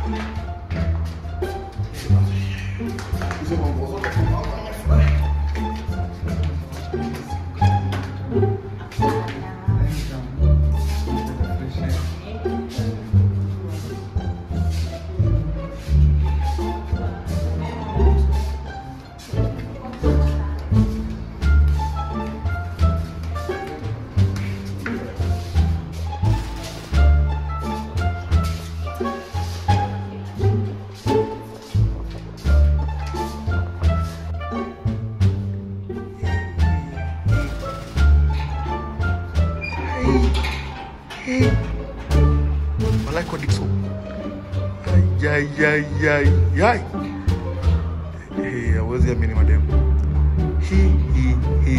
Hizo mambo zote tunaona nimefurahi. Walai kwa Dixon. Ay, ay, ay, ay. Eh, hawezi amini mademu. Hi, hi, hi.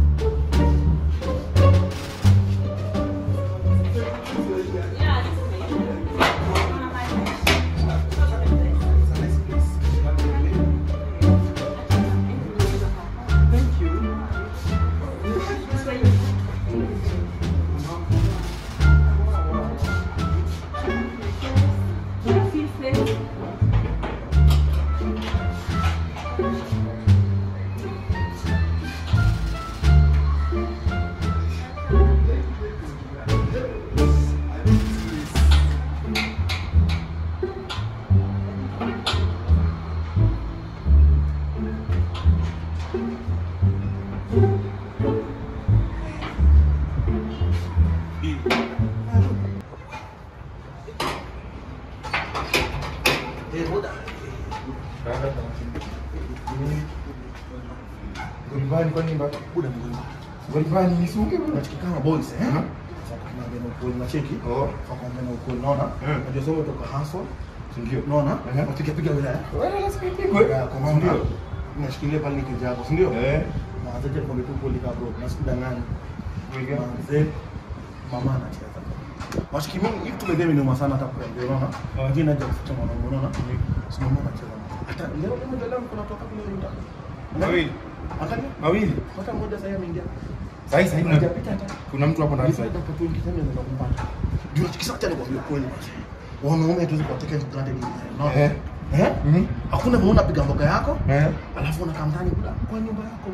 Golivani kwa nini bado? Buda mgonjwa. Golivani ni sunge bwana. Kama boys eh? Mhm. Tunaambia na ukweli na cheki. Oh. Tunaambia na ukweli naona. Mhm. Unajua sasa kutoka hustle. Ndio. Unaona? Mhm. Tupiga piga wilaya. Wewe lazima ipigwe. Ya, kwa maana Ndio. nashikilia pale nikija hapo, si ndio? Eh. Na wazaje kwa tu kweli kabro. Na sikudanganya. Ndio. Manze mama anacheza. Washiki mimi hivi tumedemi ni sana hata kuambia unaona. Wengine haja kufuta mwanangu unaona. Si mama anacheza. Hata leo leo leo kuna toka kule ndio. Mawili. Angalia. Mawili. Hata mmoja sasa ameingia. Sasa hivi kuna Hajapita hata. kuna mtu hapo ndani sasa. Nilipata tu nikisema naweza kumpata. Ndio kisa acha nikwambie kweli. Wanaume tuwezi kuwateka for granted. Unaona? Eh. Eh? Mhm. Hakuna muona piga mboga yako, Eh. alafu unakaa mtaani kula kwa nyumba yako.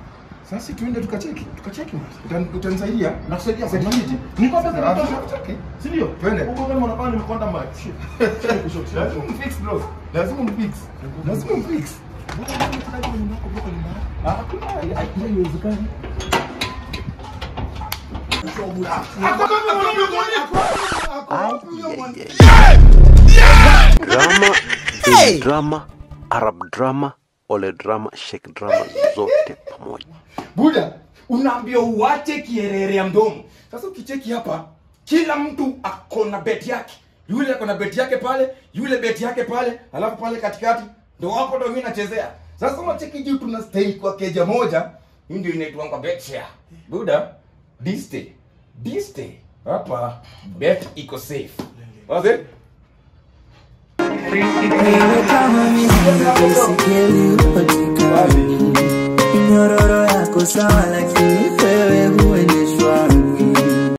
Sasa tuende tukacheki. Tukacheki mwanzo. Utan- Utanisaidia? Nakusaidia Sasa kwa kiti. Niko pesa Ah, natosha. tutacheki. Si ndio? Twende. Huko kama unakaa nimekonda mbaya. Shit. Shit. Lazima umfix bro. Lazima umfix. Lazima umfix. Mbona unataka kwa nyumba yako kwa nyumba yako? Ah, hakuna. Haiwezekani. drama hey! drama arab drama ole drama shek drama zote pamoja Buda, unaambia uache kierere ya mdomo. Sasa ukicheki hapa, kila mtu ako na beti yake. Yule ako na beti yake pale, yule beti yake pale, alafu pale katikati ndo hapo ndo mimi nachezea. Sasa unacheki juu tuna stay kwa keja moja, hii ndio inaitwa kwa bet share. Buda, diste, diste. Hapa bet iko safe. Wazi? Wewe kama mimi baisikeli upatikani, minyororo yako sawa, lakini wewe huendeshwi